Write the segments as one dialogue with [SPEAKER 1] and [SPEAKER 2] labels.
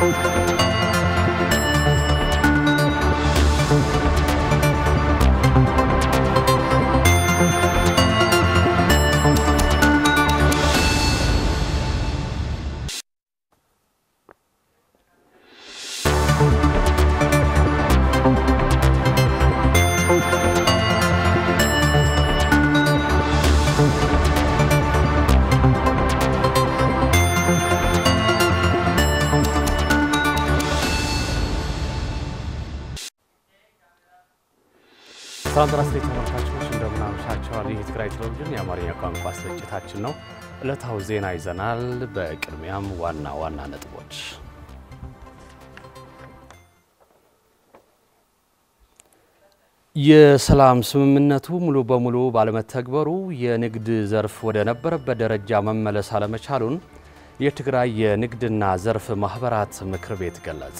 [SPEAKER 1] ሰላም ጤና ይስጥልኝ ተመልካቾች እንደምን አመሻችኋል። ይህ የትግራይ ቴሌቪዥን የአማርኛ ቋንቋ ስርጭታችን ነው። ዕለታዊ ዜና ይዘናል። በቅድሚያም ዋና ዋና ነጥቦች የሰላም ስምምነቱ ሙሉ በሙሉ ባለመተግበሩ የንግድ ዘርፍ ወደ ነበረበት ደረጃ መመለስ አለመቻሉን የትግራይ የንግድና ዘርፍ ማህበራት ምክር ቤት ገለጸ።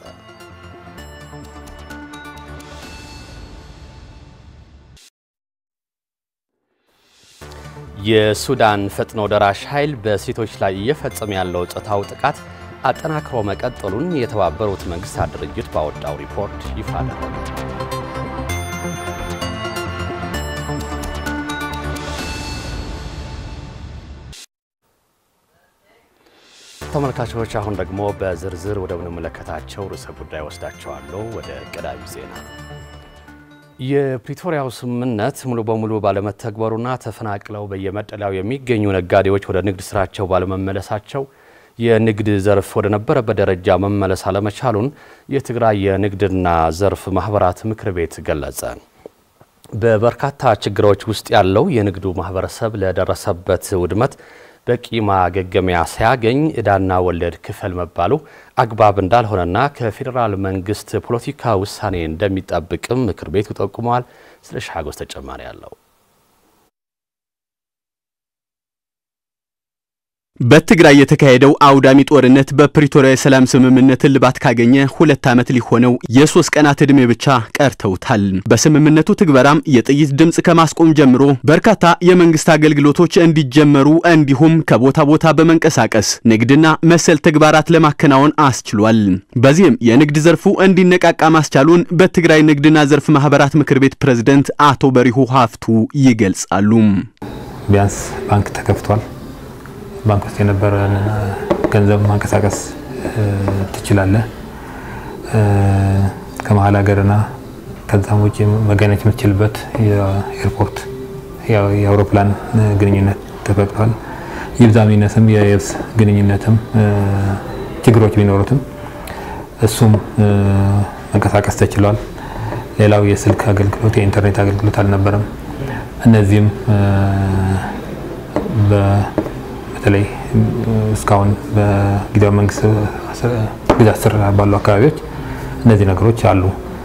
[SPEAKER 1] የሱዳን ፈጥኖ ደራሽ ኃይል በሴቶች ላይ እየፈጸመ ያለው ጾታዊ ጥቃት አጠናክሮ መቀጠሉን የተባበሩት መንግስታት ድርጅት ባወጣው ሪፖርት ይፋ አደረገ። ተመልካቾች አሁን ደግሞ በዝርዝር ወደምንመለከታቸው ርዕሰ ጉዳይ ወስዳቸዋለሁ። ወደ ቀዳሚ ዜና የፕሪቶሪያው ስምምነት ሙሉ በሙሉ ባለመተግበሩና ተፈናቅለው በየመጠለያው የሚገኙ ነጋዴዎች ወደ ንግድ ስራቸው ባለመመለሳቸው የንግድ ዘርፍ ወደ ነበረበት ደረጃ መመለስ አለመቻሉን የትግራይ የንግድና ዘርፍ ማህበራት ምክር ቤት ገለጸ። በበርካታ ችግሮች ውስጥ ያለው የንግዱ ማህበረሰብ ለደረሰበት ውድመት በቂ ማገገሚያ ሳያገኝ ዕዳና ወለድ ክፈል መባሉ አግባብ እንዳልሆነና ከፌዴራል መንግስት ፖለቲካ ውሳኔ እንደሚጠብቅም ምክር ቤቱ ጠቁመዋል። ስለ ሻጎስ ተጨማሪ አለው።
[SPEAKER 2] በትግራይ የተካሄደው አውዳሚ ጦርነት በፕሪቶሪያ የሰላም ስምምነት እልባት ካገኘ ሁለት ዓመት ሊሆነው የሶስት ቀናት ዕድሜ ብቻ ቀርተውታል። በስምምነቱ ትግበራም የጥይት ድምፅ ከማስቆም ጀምሮ በርካታ የመንግስት አገልግሎቶች እንዲጀመሩ እንዲሁም ከቦታ ቦታ በመንቀሳቀስ ንግድና መሰል ተግባራት ለማከናወን አስችሏል። በዚህም የንግድ ዘርፉ እንዲነቃቃ ማስቻሉን በትግራይ ንግድና ዘርፍ ማህበራት ምክር ቤት ፕሬዝደንት አቶ በሪሁ ሀፍቱ ይገልጻሉ።
[SPEAKER 3] ቢያንስ ባንክ ተከፍቷል። ባንክ ውስጥ የነበረን ገንዘብ ማንቀሳቀስ ትችላለህ። ከመሀል ሀገርና ከዛም ውጭ መገናኘት የምትችልበት የኤርፖርት የአውሮፕላን ግንኙነት ተፈቅዷል። ይብዛም ይነስም የየብስ ግንኙነትም ችግሮች ቢኖሩትም እሱም መንቀሳቀስ ተችሏል። ሌላው የስልክ አገልግሎት የኢንተርኔት አገልግሎት አልነበረም። እነዚህም በተለይ እስካሁን በጊዜያዊ መንግስት ግዛት ስር ባሉ አካባቢዎች እነዚህ ነገሮች አሉ።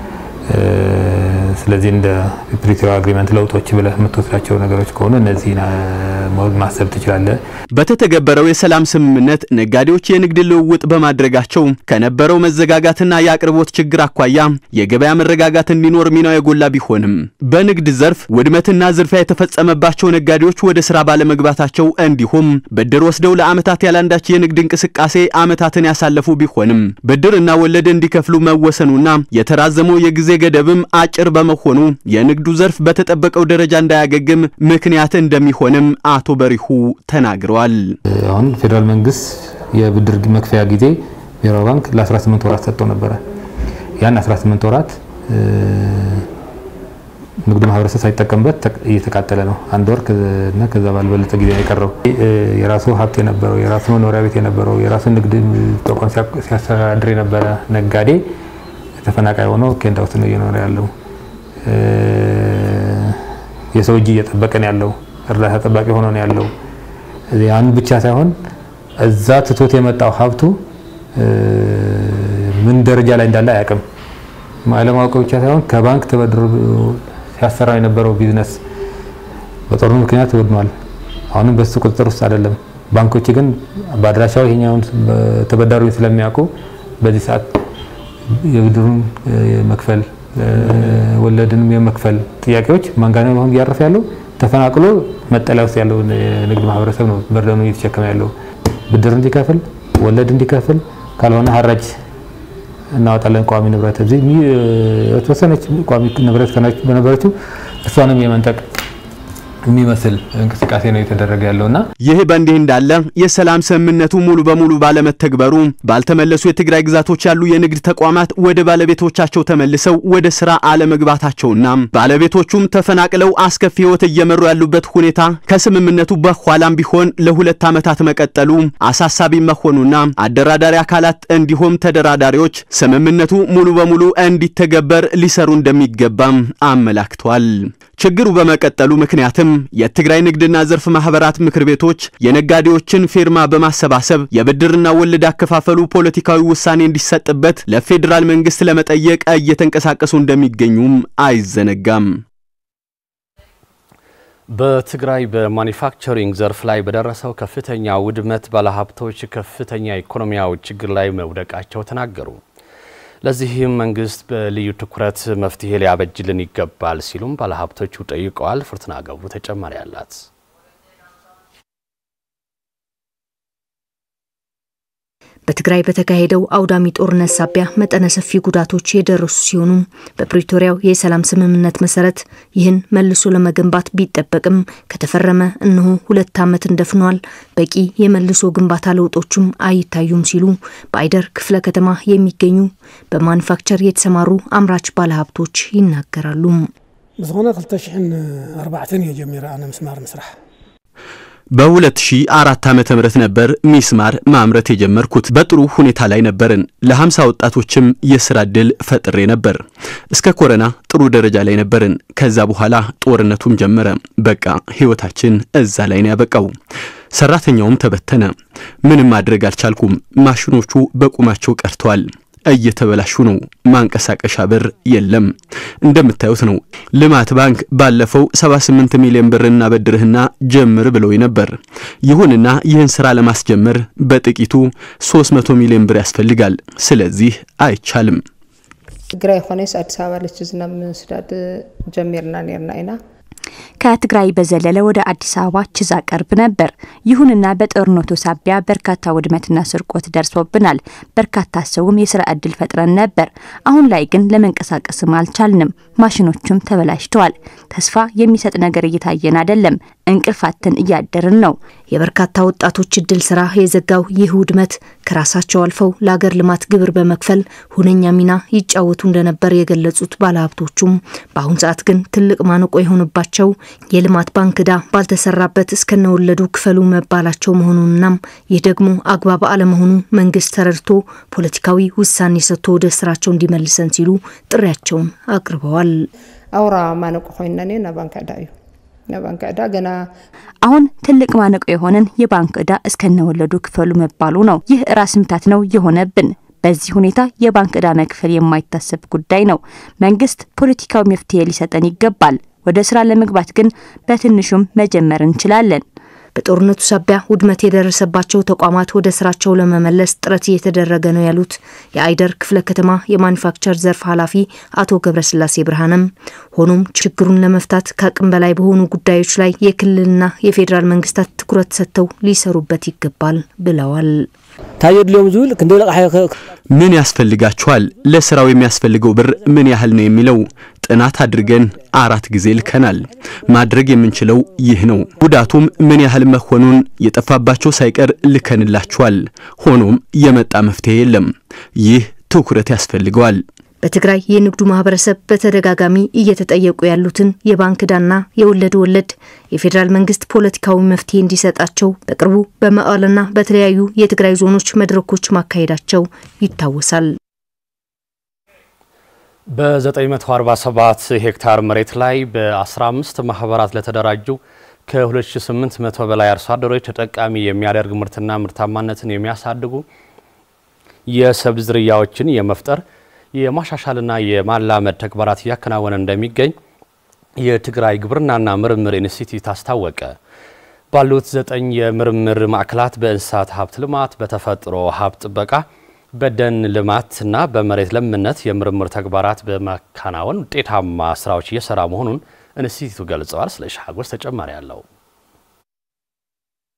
[SPEAKER 3] ስለዚህ እንደ ፕሪቶሪያ አግሪመንት ለውጦች ብለህ የምትወስዳቸው ነገሮች ከሆኑ እነዚህ ማሰብ ትችላለህ።
[SPEAKER 2] በተተገበረው የሰላም ስምምነት ነጋዴዎች የንግድ ልውውጥ በማድረጋቸው ከነበረው መዘጋጋትና የአቅርቦት ችግር አኳያ የገበያ መረጋጋት እንዲኖር ሚናው የጎላ ቢሆንም በንግድ ዘርፍ ውድመትና ዝርፊያ የተፈጸመባቸው ነጋዴዎች ወደ ስራ ባለመግባታቸው እንዲሁም ብድር ወስደው ለዓመታት ያላንዳች የንግድ እንቅስቃሴ ዓመታትን ያሳለፉ ቢሆንም ብድርና ወለድ እንዲከፍሉ መወሰኑና የተራዘመው የጊዜ ገደብም አጭር በመሆኑ የንግዱ ዘርፍ በተጠበቀው ደረጃ እንዳያገግም ምክንያት እንደሚሆንም አቶ በሪሁ ተናግረዋል።
[SPEAKER 3] አሁን ፌዴራል መንግስት የብድር መክፈያ ጊዜ ብሔራዊ ባንክ ለ18 ወራት ሰጥቶ ነበረ። ያን 18 ወራት ንግዱ ማህበረሰብ ሳይጠቀምበት እየተቃጠለ ነው። አንድ ወር እና ከዛ ባልበለጠ ጊዜ የቀረው የራሱ ሀብት የነበረው የራሱ መኖሪያ ቤት የነበረው የራሱ ንግድ ተቋም ሲያስተዳድር የነበረ ነጋዴ ተፈናቃይ ሆኖ ኬንዳ ውስጥ ነው እየኖረ ያለው። የሰው እጅ እየጠበቀን ያለው እርዳታ ጠባቂ ሆኖ ነው ያለው። ያን ብቻ ሳይሆን እዛ ትቶት የመጣው ሀብቱ ምን ደረጃ ላይ እንዳለ አያውቅም። አለማወቅ ብቻ ሳይሆን ከባንክ ተበድሮ ሲያሰራ የነበረው ቢዝነስ በጦርነቱ ምክንያት ወድሟል። አሁንም በሱ ቁጥጥር ውስጥ አይደለም። ባንኮች ግን በአድራሻው ይሄኛውን ተበዳሪውን ስለሚያውቁ በዚህ ሰዓት የብድሩን የመክፈል ወለድንም የመክፈል ጥያቄዎች ማንጋነ አሁን እያረፈ ያለው ተፈናቅሎ መጠለያ ውስጥ ያለው ንግድ ማህበረሰብ ነው በርደኑ እየተሸከመ ያለው ብድር እንዲከፍል ወለድ እንዲከፍል ካልሆነ ሀራጅ እናወጣለን ቋሚ ንብረት እዚህ የተወሰነች ቋሚ ንብረት በነበረችው እሷንም የመንጠቅ የሚመስል እንቅስቃሴ ነው የተደረገ ያለውና
[SPEAKER 2] ይህ በእንዲህ እንዳለ የሰላም ስምምነቱ ሙሉ በሙሉ ባለመተግበሩ ባልተመለሱ የትግራይ ግዛቶች ያሉ የንግድ ተቋማት ወደ ባለቤቶቻቸው ተመልሰው ወደ ስራ አለመግባታቸውና ባለቤቶቹም ተፈናቅለው አስከፊ ሕይወት እየመሩ ያሉበት ሁኔታ ከስምምነቱ በኋላም ቢሆን ለሁለት ዓመታት መቀጠሉ አሳሳቢ መሆኑና አደራዳሪ አካላት እንዲሁም ተደራዳሪዎች ስምምነቱ ሙሉ በሙሉ እንዲተገበር ሊሰሩ እንደሚገባም አመላክቷል። ችግሩ በመቀጠሉ ምክንያትም የትግራይ ንግድና ዘርፍ ማህበራት ምክር ቤቶች የነጋዴዎችን ፊርማ በማሰባሰብ የብድርና ወለድ አከፋፈሉ ፖለቲካዊ ውሳኔ እንዲሰጥበት ለፌዴራል መንግስት ለመጠየቅ እየተንቀሳቀሱ እንደሚገኙም አይዘነጋም።
[SPEAKER 1] በትግራይ በማኒፋክቸሪንግ ዘርፍ ላይ በደረሰው ከፍተኛ ውድመት ባለሀብቶች ከፍተኛ ኢኮኖሚያዊ ችግር ላይ መውደቃቸው ተናገሩ። ለዚህም መንግስት በልዩ ትኩረት መፍትሄ ሊያበጅልን ይገባል ሲሉም ባለሀብቶቹ ጠይቀዋል። ፍርትና ገብሩ ተጨማሪ አላት።
[SPEAKER 4] በትግራይ በተካሄደው አውዳሚ ጦርነት ሳቢያ መጠነ ሰፊ ጉዳቶች የደረሱ ሲሆኑ በፕሪቶሪያው የሰላም ስምምነት መሰረት ይህን መልሶ ለመገንባት ቢጠበቅም ከተፈረመ እነሆ ሁለት ዓመት እንደፍኗል። በቂ የመልሶ ግንባታ ለውጦችም አይታዩም ሲሉ በአይደር ክፍለ ከተማ የሚገኙ በማኑፋክቸር የተሰማሩ አምራች ባለሀብቶች ይናገራሉ።
[SPEAKER 5] ብዝኾነ 2004 እየ ጀሚረ ኣነ ምስማር ምስራሕ
[SPEAKER 2] በ2004 ዓመተ ምህረት ነበር ሚስማር ማምረት የጀመርኩት። በጥሩ ሁኔታ ላይ ነበርን። ለ50 ወጣቶችም የስራ እድል ፈጥሬ ነበር። እስከ ኮረና ጥሩ ደረጃ ላይ ነበርን። ከዛ በኋላ ጦርነቱም ጀመረ። በቃ ህይወታችን እዛ ላይ ነው ያበቃው። ሰራተኛውም ተበተነ። ምንም ማድረግ አልቻልኩም። ማሽኖቹ በቁማቸው ቀርተዋል። እየተበላሹ ነው። ማንቀሳቀሻ ብር የለም። እንደምታዩት ነው። ልማት ባንክ ባለፈው 78 ሚሊዮን ብር እናበድርህና ጀምር ብለው ነበር። ይሁንና ይህን ስራ ለማስጀመር በጥቂቱ 300 ሚሊዮን ብር ያስፈልጋል። ስለዚህ አይቻልም።
[SPEAKER 6] ትግራይ ኮነስ አዲስ አበባ ለች ዝናብ ምስዳድ ጀሚርና ኔርና ኢና
[SPEAKER 7] ከትግራይ በዘለለ ወደ አዲስ አበባ ችዛ ቀርብ ነበር። ይሁንና በጦርነቱ ሳቢያ በርካታ ውድመትና ስርቆት ደርሶብናል። በርካታ ሰውም የስራ እድል ፈጥረን ነበር። አሁን ላይ ግን ለመንቀሳቀስም አልቻልንም። ማሽኖቹም ተበላሽተዋል። ተስፋ የሚሰጥ ነገር እየታየን አይደለም። እንቅልፋትን እያደርን ነው።
[SPEAKER 4] የበርካታ ወጣቶች እድል ስራ የዘጋው ይህ ውድመት ከራሳቸው አልፈው ለአገር ልማት ግብር በመክፈል ሁነኛ ሚና ይጫወቱ እንደነበር የገለጹት ባለሀብቶቹም በአሁን ሰዓት ግን ትልቅ ማነቆ የሆነባቸው የልማት ባንክ ዕዳ ባልተሰራበት እስከነወለዱ ክፈሉ መባላቸው መሆኑንናም ይህ ደግሞ አግባብ አለመሆኑ መንግስት ተረድቶ ፖለቲካዊ ውሳኔ ሰጥቶ ወደ ስራቸው እንዲመልሰን ሲሉ ጥሪያቸውን አቅርበዋል።
[SPEAKER 6] አውራ ማነቆ ኮይና ና ባንክ ዕዳ እዩ ባንክ ዕዳ ገና
[SPEAKER 7] አሁን ትልቅ ማነቆ የሆነን የባንክ ዕዳ እስከነወለዱ ክፈሉ መባሉ ነው። ይህ ራስ ምታት ነው የሆነብን። በዚህ ሁኔታ የባንክ ዕዳ መክፈል የማይታሰብ ጉዳይ ነው። መንግስት ፖለቲካዊ መፍትሄ ሊሰጠን ይገባል። ወደ ስራ ለመግባት ግን በትንሹም መጀመር እንችላለን።
[SPEAKER 4] በጦርነቱ ሳቢያ ውድመት የደረሰባቸው ተቋማት ወደ ስራቸው ለመመለስ ጥረት እየተደረገ ነው ያሉት የአይደር ክፍለ ከተማ የማኑፋክቸር ዘርፍ ኃላፊ አቶ ገብረስላሴ ብርሃንም፣ ሆኖም ችግሩን ለመፍታት ከአቅም በላይ በሆኑ ጉዳዮች ላይ የክልልና የፌዴራል መንግስታት ትኩረት ሰጥተው ሊሰሩበት ይገባል ብለዋል።
[SPEAKER 5] ታየድልዮም ዝብል ክንደይ ልቕሓ
[SPEAKER 2] ምን ያስፈልጋቸዋል? ለስራው የሚያስፈልገው ብር ምን ያህል ነው የሚለው ጥናት አድርገን አራት ጊዜ ልከናል። ማድረግ የምንችለው ይህ ነው። ጉዳቱም ምን ያህል መሆኑን የጠፋባቸው ሳይቀር ልከንላቸዋል። ሆኖም የመጣ መፍትሄ የለም። ይህ ትኩረት ያስፈልገዋል።
[SPEAKER 4] በትግራይ የንግዱ ማህበረሰብ በተደጋጋሚ እየተጠየቁ ያሉትን የባንክ ዕዳና የወለድ ወለድ የፌዴራል መንግስት ፖለቲካዊ መፍትሄ እንዲሰጣቸው በቅርቡ በመቀለና በተለያዩ የትግራይ ዞኖች መድረኮች ማካሄዳቸው ይታወሳል።
[SPEAKER 1] በ947 ሄክታር መሬት ላይ በ15 ማህበራት ለተደራጁ ከ2800 በላይ አርሶ አደሮች ተጠቃሚ የሚያደርግ ምርትና ምርታማነትን የሚያሳድጉ የሰብል ዝርያዎችን የመፍጠር የማሻሻልና የማላመድ ተግባራት እያከናወነ እንደሚገኝ የትግራይ ግብርናና ምርምር ኢንስቲትዩት አስታወቀ። ባሉት ዘጠኝ የምርምር ማዕከላት በእንስሳት ሀብት ልማት፣ በተፈጥሮ ሀብት ጥበቃ፣ በደን ልማትና በመሬት ለምነት የምርምር ተግባራት በማከናወን ውጤታማ ስራዎች እየሰራ መሆኑን ኢንስቲትዩቱ ገልጸዋል። ስለ ሻጎስ ተጨማሪ አለው።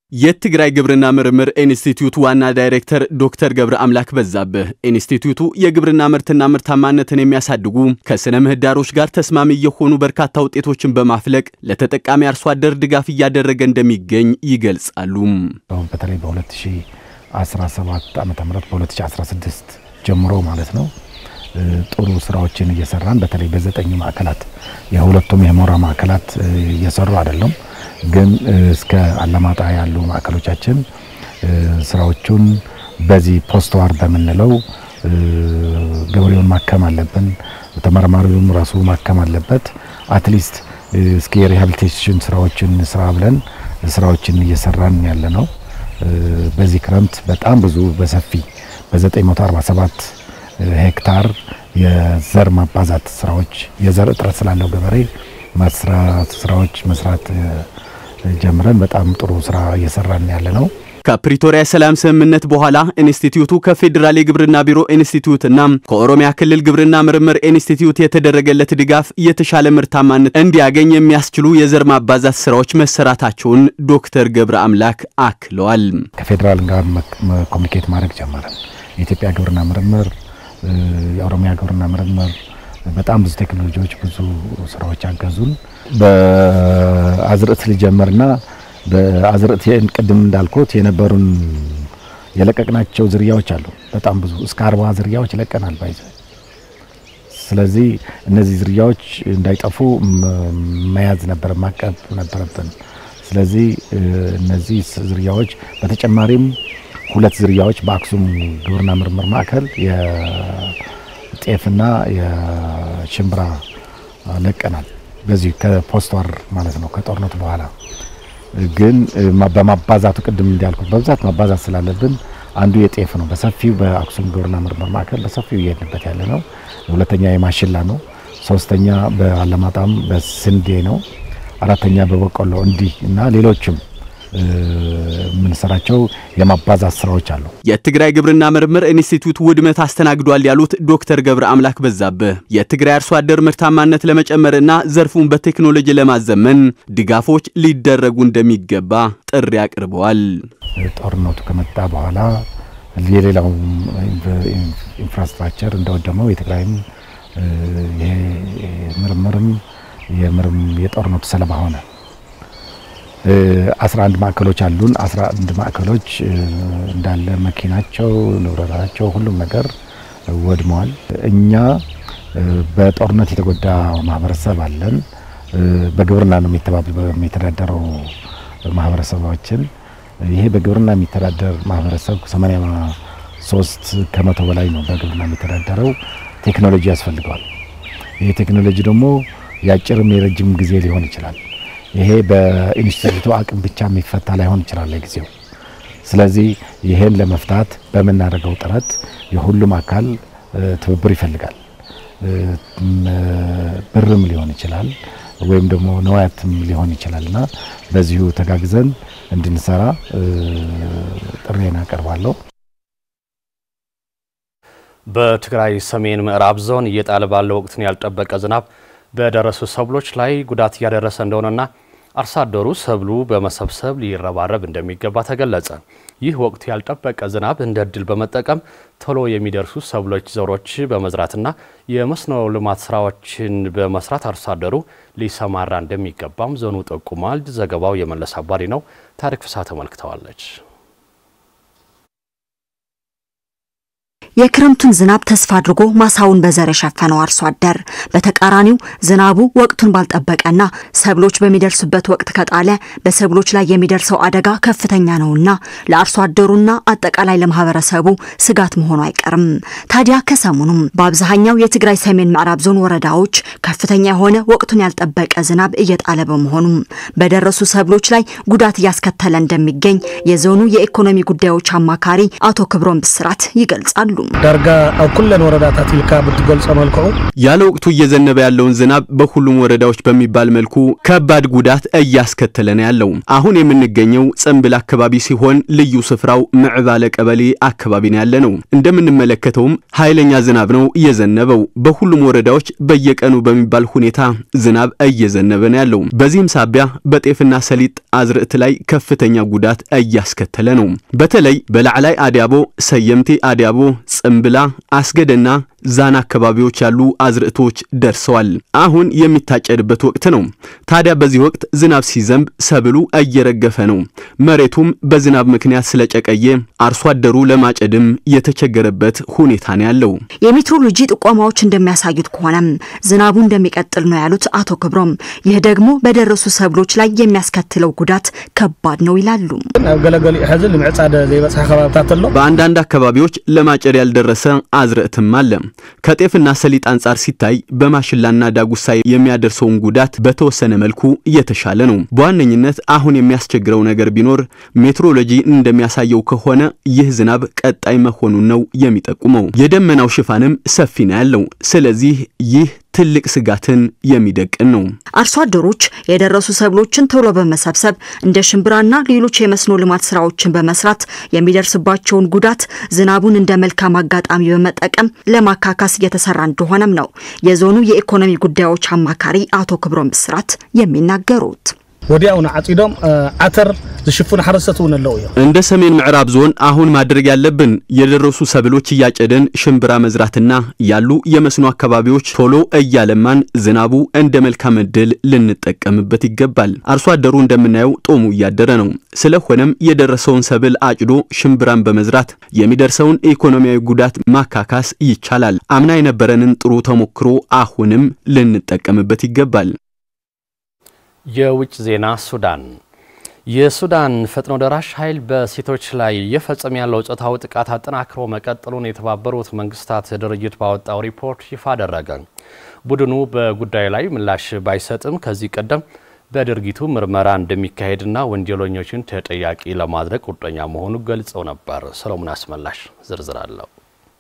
[SPEAKER 2] የትግራይ ግብርና ምርምር ኢንስቲትዩት ዋና ዳይሬክተር ዶክተር ገብረ አምላክ በዛብህ ኢንስቲትዩቱ የግብርና ምርትና ምርታማነትን የሚያሳድጉ ከስነ ምህዳሮች ጋር ተስማሚ የሆኑ በርካታ ውጤቶችን በማፍለቅ ለተጠቃሚ አርሶ አደር ድጋፍ እያደረገ እንደሚገኝ ይገልጻሉ።
[SPEAKER 8] በተለይ በ2017 ዓ ም በ2016 ጀምሮ ማለት ነው ጥሩ ስራዎችን እየሰራን በተለይ በዘጠኝ ማዕከላት የሁለቱም የሞራ ማዕከላት እየሰሩ አይደለም ግን እስከ አላማጣ ያሉ ማዕከሎቻችን ስራዎቹን በዚህ ፖስት ዋር በምንለው ገበሬውን ማከም አለብን፣ ተመራማሪውም ራሱ ማከም አለበት። አትሊስት እስኪ የሪሃቢሊቴሽን ስራዎችን ስራ ብለን ስራዎችን እየሰራን ያለ ነው። በዚህ ክረምት በጣም ብዙ በሰፊ በ947 ሄክታር የዘር ማባዛት ስራዎች የዘር እጥረት ስላለው ገበሬ መስራት ስራዎች መስራት ጀምረን በጣም ጥሩ ስራ እየሰራን ያለ ነው።
[SPEAKER 2] ከፕሪቶሪያ የሰላም ስምምነት በኋላ ኢንስቲትዩቱ ከፌዴራል የግብርና ቢሮ ኢንስቲትዩትና ከኦሮሚያ ክልል ግብርና ምርምር ኢንስቲትዩት የተደረገለት ድጋፍ የተሻለ ምርታማነት እንዲያገኝ የሚያስችሉ የዘር ማባዛት ስራዎች መሰራታቸውን ዶክተር ገብረ አምላክ አክለዋል።
[SPEAKER 8] ከፌዴራል ጋር ኮሚኒኬት ማድረግ ጀመረን። የኢትዮጵያ ግብርና ምርምር፣ የኦሮሚያ ግብርና ምርምር በጣም ብዙ ቴክኖሎጂዎች ብዙ ስራዎች አገዙን። በአዝርዕት ልጀምርና በአዝርዕት ቅድም እንዳልኩት የነበሩን የለቀቅናቸው ዝርያዎች አሉ። በጣም ብዙ እስከ አርባ ዝርያዎች ለቀናል ባይዘ ስለዚህ እነዚህ ዝርያዎች እንዳይጠፉ መያዝ ነበረ ማቀብ ነበረብን። ስለዚህ እነዚህ ዝርያዎች በተጨማሪም ሁለት ዝርያዎች በአክሱም ግብርና ምርምር ማዕከል ጤፍና የሽምብራ ለቀናል። በዚህ ከፖስት ዋር ማለት ነው ከጦርነቱ በኋላ ግን በማባዛቱ ቅድም እንዳልኩት በብዛት ማባዛት ስላለብን አንዱ የጤፍ ነው። በሰፊው በአክሱም ግብርና ምርምር ማዕከል በሰፊው እየሄድንበት ያለ ነው። ሁለተኛ የማሽላ ነው። ሶስተኛ በአለማጣም በስንዴ ነው። አራተኛ በበቆሎ እንዲህ እና ሌሎችም የምንሰራቸው የማባዛት ስራዎች አሉ።
[SPEAKER 2] የትግራይ ግብርና ምርምር ኢንስቲትዩት ውድመት አስተናግዷል ያሉት ዶክተር ገብረ አምላክ በዛብህ የትግራይ አርሶ አደር ምርታማነት ለመጨመርና ዘርፉን በቴክኖሎጂ ለማዘመን ድጋፎች ሊደረጉ እንደሚገባ ጥሪ አቅርበዋል።
[SPEAKER 8] ጦርነቱ ከመጣ በኋላ የሌላው ኢንፍራስትራክቸር እንደወደመው የትግራይም ይሄ ምርምርም የጦርነቱ ሰለባ ሆነ። 11 ማዕከሎች አሉን። 11 ማዕከሎች እንዳለ መኪናቸው፣ ንብረታቸው፣ ሁሉም ነገር ወድመዋል። እኛ በጦርነት የተጎዳ ማህበረሰብ አለን። በግብርና ነው የሚተዳደረው ማህበረሰባችን። ይሄ በግብርና የሚተዳደር ማህበረሰብ 83 ከመቶ በላይ ነው በግብርና የሚተዳደረው። ቴክኖሎጂ ያስፈልገዋል። ይሄ ቴክኖሎጂ ደግሞ የአጭርም የረጅም ጊዜ ሊሆን ይችላል። ይሄ በኢንስቲትዩቱ አቅም ብቻ የሚፈታ ላይሆን ይችላል ለጊዜው። ስለዚህ ይሄን ለመፍታት በምናደርገው ጥረት የሁሉም አካል ትብብር ይፈልጋል። ብርም ሊሆን ይችላል ወይም ደግሞ ነዋያትም ሊሆን ይችላል እና በዚሁ ተጋግዘን እንድንሰራ ጥሬን አቀርባለሁ።
[SPEAKER 1] በትግራይ ሰሜን ምዕራብ ዞን እየጣለ ባለው ወቅትን ያልጠበቀ ዝናብ በደረሱ ሰብሎች ላይ ጉዳት እያደረሰ እንደሆነና አርሶ አደሩ ሰብሉ በመሰብሰብ ሊረባረብ እንደሚገባ ተገለጸ። ይህ ወቅት ያልጠበቀ ዝናብ እንደ እድል በመጠቀም ቶሎ የሚደርሱ ሰብሎች ዘሮች በመዝራትና የመስኖ ልማት ስራዎችን በመስራት አርሶ አደሩ ሊሰማራ እንደሚገባም ዞኑ ጠቁሟል። ዘገባው የመለስ አባሪ ነው። ታሪክ ፍሳ ተመልክተዋለች።
[SPEAKER 9] የክረምቱን ዝናብ ተስፋ አድርጎ ማሳውን በዘር የሸፈነው አርሶ አደር በተቃራኒው ዝናቡ ወቅቱን ባልጠበቀና ሰብሎች በሚደርሱበት ወቅት ከጣለ በሰብሎች ላይ የሚደርሰው አደጋ ከፍተኛ ነውና ለአርሶ አደሩና አጠቃላይ ለማህበረሰቡ ስጋት መሆኑ አይቀርም። ታዲያ ከሰሞኑም በአብዛኛው የትግራይ ሰሜን ምዕራብ ዞን ወረዳዎች ከፍተኛ የሆነ ወቅቱን ያልጠበቀ ዝናብ እየጣለ በመሆኑም በደረሱ ሰብሎች ላይ ጉዳት እያስከተለ እንደሚገኝ የዞኑ የኢኮኖሚ ጉዳዮች አማካሪ አቶ ክብሮም ብስራት ይገልጻሉ።
[SPEAKER 5] ዳርጋ ኣብ ኩለን ወረዳታት ኢልካ ብትገልጾ መልክዑ
[SPEAKER 2] ያለ ወቅቱ እየዘነበ ያለውን ዝናብ በሁሉም ወረዳዎች በሚባል መልኩ ከባድ ጉዳት እያስከተለ ነው ያለው። አሁን የምንገኘው ጽምብል አካባቢ ሲሆን ልዩ ስፍራው ምዕባለ ቀበሌ አካባቢ ነው ያለ ነው። እንደምንመለከተውም ኃይለኛ ዝናብ ነው እየዘነበው። በሁሉም ወረዳዎች በየቀኑ በሚባል ሁኔታ ዝናብ እየዘነበ ነው ያለው። በዚህም ሳቢያ በጤፍና ሰሊጥ አዝርዕት ላይ ከፍተኛ ጉዳት እያስከተለ ነው። በተለይ በላዕላይ አዲያቦ፣ ሰየምቴ አዲያቦ፣ ጽምብላ፣ አስገደና ዛና አካባቢዎች ያሉ አዝርዕቶች ደርሰዋል። አሁን የሚታጨድበት ወቅት ነው። ታዲያ በዚህ ወቅት ዝናብ ሲዘንብ ሰብሉ እየረገፈ ነው። መሬቱም በዝናብ ምክንያት ስለጨቀየ አርሶ አደሩ ለማጨድም የተቸገረበት ሁኔታ ነው ያለው።
[SPEAKER 9] የሜትሮሎጂ ጥቆማዎች እንደሚያሳዩት ከሆነም ዝናቡ እንደሚቀጥል ነው ያሉት አቶ ክብሮም። ይህ ደግሞ በደረሱ ሰብሎች ላይ የሚያስከትለው ጉዳት ከባድ ነው ይላሉ።
[SPEAKER 5] ኣብ ገለገሊ ሕዚ ንምዕፃድ ዘይበፅሐ ከባብታት ኣሎ
[SPEAKER 2] በአንዳንድ አካባቢዎች ለማጨድ ያልደረሰ አዝርዕትም አለ። ከጤፍና ሰሊጥ አንጻር ሲታይ በማሽላና ዳጉሳ የሚያደርሰውን ጉዳት በተወሰነ መልኩ እየተሻለ ነው። በዋነኝነት አሁን የሚያስቸግረው ነገር ቢኖር ሜትሮሎጂ እንደሚያሳየው ከሆነ ይህ ዝናብ ቀጣይ መሆኑን ነው የሚጠቁመው። የደመናው ሽፋንም ሰፊ ነው ያለው። ስለዚህ ይህ ትልቅ ስጋትን የሚደቅን ነው።
[SPEAKER 9] አርሶ አደሮች የደረሱ ሰብሎችን ቶሎ በመሰብሰብ እንደ ሽምብራና ሌሎች የመስኖ ልማት ስራዎችን በመስራት የሚደርስባቸውን ጉዳት ዝናቡን እንደ መልካም አጋጣሚ በመጠቀም ለማካካስ እየተሰራ እንደሆነም ነው የዞኑ የኢኮኖሚ ጉዳዮች አማካሪ አቶ ክብሮም ብስራት የሚናገሩት።
[SPEAKER 5] ወዲያውኑ ዓፂዶም ዓተር ዝሽፍኑ ሓረስቶት እውን ኣለው እዮም
[SPEAKER 2] እንደ ሰሜን ምዕራብ ዞን አሁን ማድረግ ያለብን የደረሱ ሰብሎች እያጨደን ሽምብራ መዝራትና ያሉ የመስኖ አካባቢዎች ቶሎ እያለማን ዝናቡ እንደ መልካም ዕድል ልንጠቀምበት ይገባል። አርሶ አደሩ እንደምናየው ጦሙ እያደረ ነው። ስለሆነም የደረሰውን ሰብል አጭዶ ሽምብራን በመዝራት የሚደርሰውን ኢኮኖሚያዊ ጉዳት ማካካስ ይቻላል። አምና የነበረንን ጥሩ ተሞክሮ አሁንም ልንጠቀምበት ይገባል።
[SPEAKER 1] የውጭ ዜና ሱዳን የሱዳን ፈጥኖ ደራሽ ኃይል በሴቶች ላይ እየፈጸመ ያለው ጾታዊ ጥቃት አጠናክሮ መቀጠሉን የተባበሩት መንግስታት ድርጅት ባወጣው ሪፖርት ይፋ አደረገ። ቡድኑ በጉዳዩ ላይ ምላሽ ባይሰጥም ከዚህ ቀደም በድርጊቱ ምርመራ እንደሚካሄድና ወንጀለኞችን ተጠያቂ ለማድረግ ቁርጠኛ መሆኑ ገልጸው ነበር። ሰሎሞን አስመላሽ ዝርዝር አለው።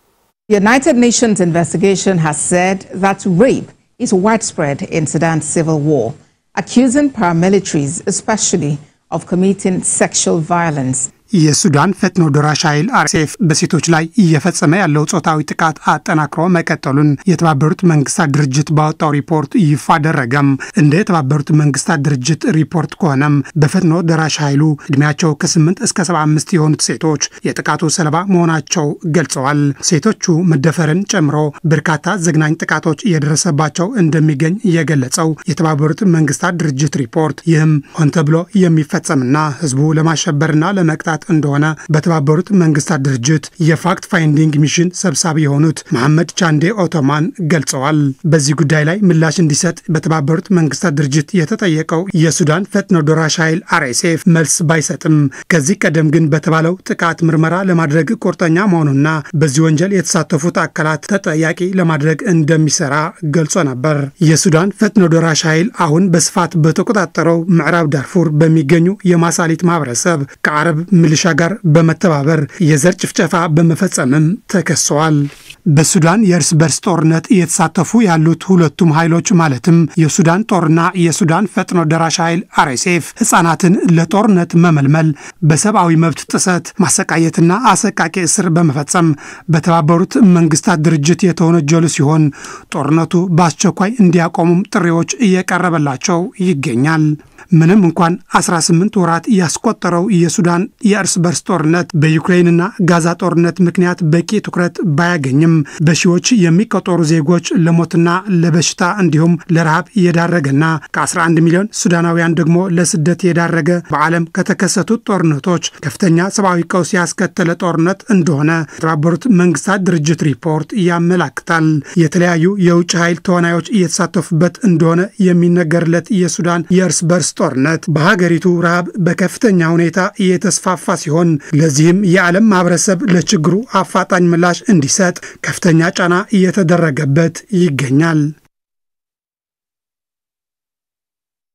[SPEAKER 10] The United Nations investigation has said that rape is widespread in Sudan's civil war, accusing paramilitaries, especially, of committing sexual violence.
[SPEAKER 11] የሱዳን ፈጥኖ ደራሽ ኃይል አርኤስኤፍ በሴቶች ላይ እየፈጸመ ያለው ጾታዊ ጥቃት አጠናክሮ መቀጠሉን የተባበሩት መንግስታት ድርጅት ባወጣው ሪፖርት ይፋ አደረገም። እንደ የተባበሩት መንግስታት ድርጅት ሪፖርት ከሆነም በፈጥኖ ደራሽ ኃይሉ እድሜያቸው ከ8 እስከ 75 የሆኑት ሴቶች የጥቃቱ ሰለባ መሆናቸው ገልጸዋል። ሴቶቹ መደፈርን ጨምሮ በርካታ ዘግናኝ ጥቃቶች እየደረሰባቸው እንደሚገኝ የገለጸው የተባበሩት መንግስታት ድርጅት ሪፖርት ይህም ሆን ተብሎ የሚፈጸምና ህዝቡ ለማሸበርና ለመቅጣት እንደሆነ በተባበሩት መንግስታት ድርጅት የፋክት ፋይንዲንግ ሚሽን ሰብሳቢ የሆኑት መሐመድ ቻንዴ ኦቶማን ገልጸዋል። በዚህ ጉዳይ ላይ ምላሽ እንዲሰጥ በተባበሩት መንግስታት ድርጅት የተጠየቀው የሱዳን ፈጥኖ ደራሽ ኃይል አርኤስኤፍ መልስ ባይሰጥም ከዚህ ቀደም ግን በተባለው ጥቃት ምርመራ ለማድረግ ቁርጠኛ መሆኑና በዚህ ወንጀል የተሳተፉት አካላት ተጠያቂ ለማድረግ እንደሚሰራ ገልጾ ነበር። የሱዳን ፈጥኖ ደራሽ ኃይል አሁን በስፋት በተቆጣጠረው ምዕራብ ዳርፉር በሚገኙ የማሳሊት ማህበረሰብ ከአረብ ሚሊሻ ጋር በመተባበር የዘር ጭፍጨፋ በመፈጸምም ተከሰዋል። በሱዳን የእርስ በርስ ጦርነት እየተሳተፉ ያሉት ሁለቱም ኃይሎች ማለትም የሱዳን ጦርና የሱዳን ፈጥኖ ደራሽ ኃይል አርኤስኤፍ ህጻናትን ለጦርነት መመልመል፣ በሰብአዊ መብት ጥሰት ማሰቃየትና አሰቃቂ እስር በመፈጸም በተባበሩት መንግስታት ድርጅት የተወነጀሉ ሲሆን ጦርነቱ በአስቸኳይ እንዲያቆሙም ጥሪዎች እየቀረበላቸው ይገኛል። ምንም እንኳን 18 ወራት ያስቆጠረው የሱዳን የእርስ በርስ ጦርነት በዩክሬንና ጋዛ ጦርነት ምክንያት በቂ ትኩረት ባያገኝም በሺዎች የሚቆጠሩ ዜጎች ለሞትና ለበሽታ እንዲሁም ለረሃብ የዳረገና ከ11 ሚሊዮን ሱዳናውያን ደግሞ ለስደት የዳረገ በዓለም ከተከሰቱት ጦርነቶች ከፍተኛ ሰብአዊ ቀውስ ያስከተለ ጦርነት እንደሆነ የተባበሩት መንግስታት ድርጅት ሪፖርት ያመላክታል። የተለያዩ የውጭ ኃይል ተዋናዮች እየተሳተፉበት እንደሆነ የሚነገርለት የሱዳን የእርስ በርስ ጦርነት በሀገሪቱ ረሃብ በከፍተኛ ሁኔታ እየተስፋፋ ሲሆን ለዚህም የዓለም ማህበረሰብ ለችግሩ አፋጣኝ ምላሽ እንዲሰጥ ከፍተኛ ጫና እየተደረገበት ይገኛል።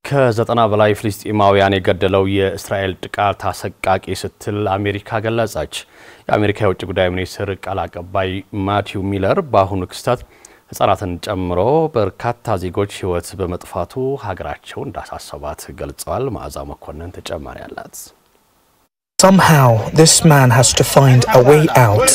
[SPEAKER 1] ከዘጠና በላይ ፍልስጤማውያን የገደለው የእስራኤል ጥቃት አሰቃቂ ስትል አሜሪካ ገለጸች። የአሜሪካ የውጭ ጉዳይ ሚኒስትር ቃል አቀባይ ማቲው ሚለር በአሁኑ ክስተት ሕጻናትን ጨምሮ በርካታ ዜጎች ሕይወት በመጥፋቱ ሀገራቸው እንዳሳሰባት ገልጸዋል። መዓዛ መኮንን ተጨማሪ አላት።
[SPEAKER 12] Somehow, this man has to find a way out.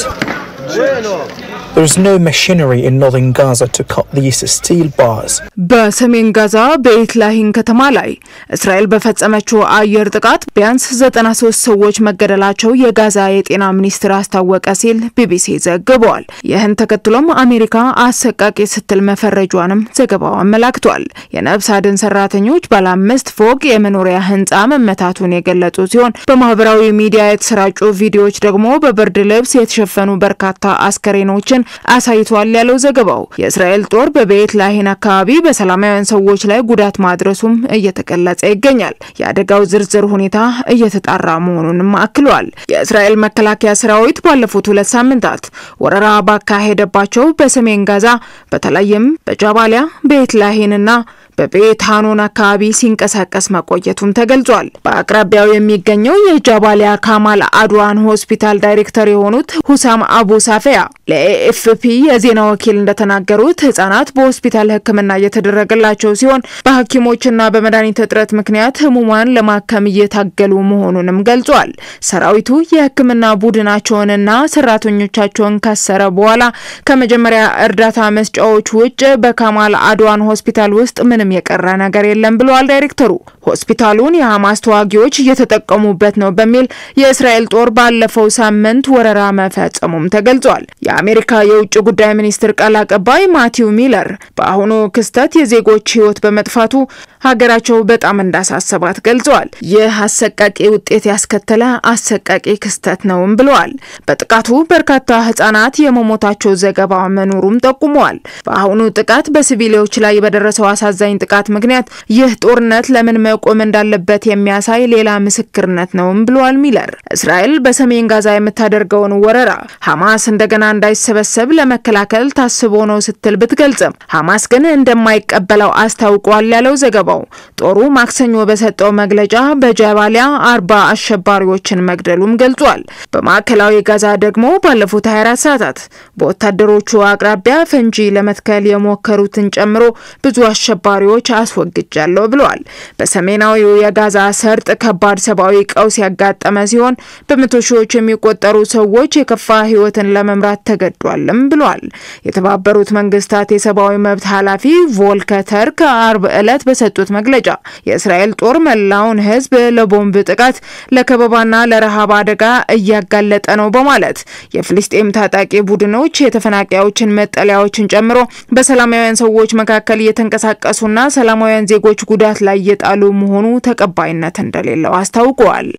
[SPEAKER 12] There is no machinery in northern Gaza to cut these steel bars.
[SPEAKER 13] በሰሜን ጋዛ በኤት ላሂን ከተማ ላይ እስራኤል በፈጸመችው አየር ጥቃት ቢያንስ 93 ሰዎች መገደላቸው የጋዛ የጤና ሚኒስቴር አስታወቀ ሲል ቢቢሲ ዘግቧል። ይህን ተከትሎም አሜሪካ አሰቃቂ ስትል መፈረጇንም ዘገባው አመላክቷል። የነፍስ አድን ሰራተኞች ባለ አምስት ፎቅ የመኖሪያ ህንፃ መመታቱን የገለጹ ሲሆን በማህበራዊ ሚዲያ የተሰራጩ ቪዲዮዎች ደግሞ በብርድ ልብስ የተሸፈኑ በርካታ አስከሬኖችን አሳይቷል ያለው ዘገባው የእስራኤል ጦር በቤት ላሂን አካባቢ በሰላማውያን ሰዎች ላይ ጉዳት ማድረሱም እየተገለጸ ይገኛል። የአደጋው ዝርዝር ሁኔታ እየተጣራ መሆኑንም አክሏል። የእስራኤል መከላከያ ሰራዊት ባለፉት ሁለት ሳምንታት ወረራ ባካሄደባቸው በሰሜን ጋዛ በተለይም በጃባሊያ ቤት ላሂንና በቤት ሃኖን አካባቢ ሲንቀሳቀስ መቆየቱም ተገልጿል። በአቅራቢያው የሚገኘው የጃባሊያ ካማል አድዋን ሆስፒታል ዳይሬክተር የሆኑት ሁሳም አቡ ሳፊያ ለኤኤፍፒ የዜና ወኪል እንደተናገሩት ህጻናት በሆስፒታል ሕክምና እየተደረገላቸው ሲሆን በሐኪሞችና በመድኃኒት እጥረት ምክንያት ህሙማን ለማከም እየታገሉ መሆኑንም ገልጿል። ሰራዊቱ የሕክምና ቡድናቸውንና ሰራተኞቻቸውን ካሰረ በኋላ ከመጀመሪያ እርዳታ መስጫዎች ውጭ በካማል አድዋን ሆስፒታል ውስጥ ምንም የቀረ ነገር የለም ብለዋል ዳይሬክተሩ። ሆስፒታሉን የሐማስ ተዋጊዎች እየተጠቀሙበት ነው በሚል የእስራኤል ጦር ባለፈው ሳምንት ወረራ መፈጸሙም ተገልጿል። የአሜሪካ የውጭ ጉዳይ ሚኒስትር ቃል አቀባይ ማቲው ሚለር በአሁኑ ክስተት የዜጎች ህይወት በመጥፋቱ ሀገራቸው በጣም እንዳሳሰባት ገልጸዋል። ይህ አሰቃቂ ውጤት ያስከተለ አሰቃቂ ክስተት ነውም ብለዋል። በጥቃቱ በርካታ ህጻናት የመሞታቸው ዘገባ መኖሩም ጠቁመዋል። በአሁኑ ጥቃት በሲቪሎች ላይ በደረሰው አሳዛኝ ጥቃት ምክንያት ይህ ጦርነት ለምን መቆም እንዳለበት የሚያሳይ ሌላ ምስክርነት ነውም ብለዋል ሚለር። እስራኤል በሰሜን ጋዛ የምታደርገውን ወረራ ሐማስ እንደገና እንዳይሰበሰብ ለመከላከል ታስቦ ነው ስትል ብትገልጽም ሐማስ ግን እንደማይቀበለው አስታውቋል ያለው ዘገባው ጦሩ ማክሰኞ በሰጠው መግለጫ በጀባሊያ አርባ አሸባሪዎችን መግደሉም ገልጿል። በማዕከላዊ ጋዛ ደግሞ ባለፉት 24 ሰዓታት በወታደሮቹ አቅራቢያ ፈንጂ ለመትከል የሞከሩትን ጨምሮ ብዙ አሸባሪዎች አስወግጃለሁ ብለዋል። በሰሜናዊው የጋዛ ሰርጥ ከባድ ሰብአዊ ቀውስ ያጋጠመ ሲሆን በመቶ ሺዎች የሚቆጠሩ ሰዎች የከፋ ህይወትን ለመምራት ተገዷልም ብለዋል። የተባበሩት መንግስታት የሰብአዊ መብት ኃላፊ ቮልከር ተርክ አርብ ዕለት በሰጡት መግለጫ የእስራኤል ጦር መላውን ህዝብ ለቦምብ ጥቃት፣ ለከበባና ለረሃብ አደጋ እያጋለጠ ነው በማለት የፍልስጤም ታጣቂ ቡድኖች የተፈናቃዮችን መጠለያዎችን ጨምሮ በሰላማውያን ሰዎች መካከል እየተንቀሳቀሱና ሰላማውያን ዜጎች ጉዳት ላይ እየጣሉ መሆኑ ተቀባይነት እንደሌለው አስታውቀዋል።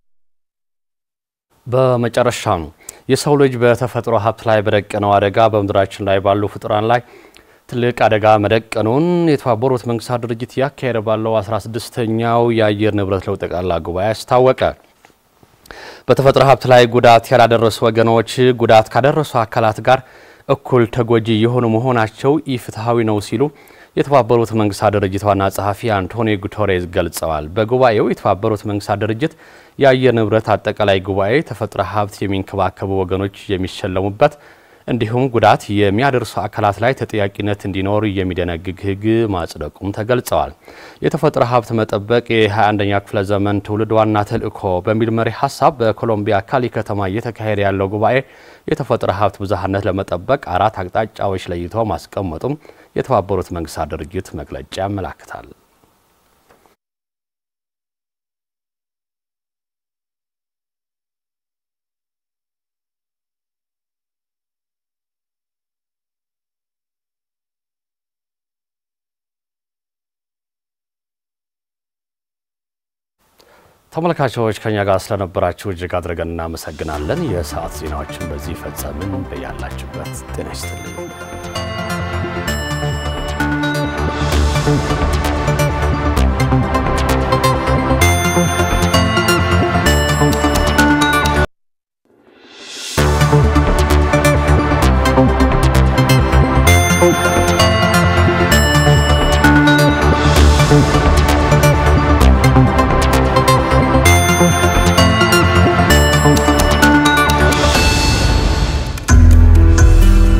[SPEAKER 1] በመጨረሻም የሰው ልጅ በተፈጥሮ ሀብት ላይ በደቀነው አደጋ በምድራችን ላይ ባሉ ፍጡራን ላይ ትልቅ አደጋ መደቀኑን የተባበሩት መንግስታት ድርጅት እያካሄደ ባለው 16ኛው የአየር ንብረት ለውጥ ጠቅላላ ጉባኤ አስታወቀ። በተፈጥሮ ሀብት ላይ ጉዳት ያላደረሱ ወገኖች ጉዳት ካደረሱ አካላት ጋር እኩል ተጎጂ የሆኑ መሆናቸው ኢፍትሐዊ ነው ሲሉ የተባበሩት መንግስታት ድርጅት ዋና ጸሐፊ አንቶኒዮ ጉተሬዝ ገልጸዋል። በጉባኤው የተባበሩት መንግስታት ድርጅት የአየር ንብረት አጠቃላይ ጉባኤ ተፈጥሮ ሀብት የሚንከባከቡ ወገኖች የሚሸለሙበት እንዲሁም ጉዳት የሚያደርሱ አካላት ላይ ተጠያቂነት እንዲኖር የሚደነግግ ሕግ ማጽደቁም ተገልጸዋል። የተፈጥሮ ሀብት መጠበቅ የ21ኛ ክፍለ ዘመን ትውልድ ዋና ተልዕኮ በሚል መሪ ሀሳብ በኮሎምቢያ ካሊ ከተማ እየተካሄደ ያለው ጉባኤ የተፈጥሮ ሀብት ብዝሃነት ለመጠበቅ አራት አቅጣጫዎች ለይቶ ማስቀመጡም የተባበሩት መንግስታት ድርጅት መግለጫ ያመላክታል። ተመልካቾች ከኛ ጋር ስለነበራችሁ እጅግ አድርገን እናመሰግናለን። የሰዓት ዜናዎችን በዚህ ፈጸምን። በያላችሁበት ጤና ይስጥልኝ።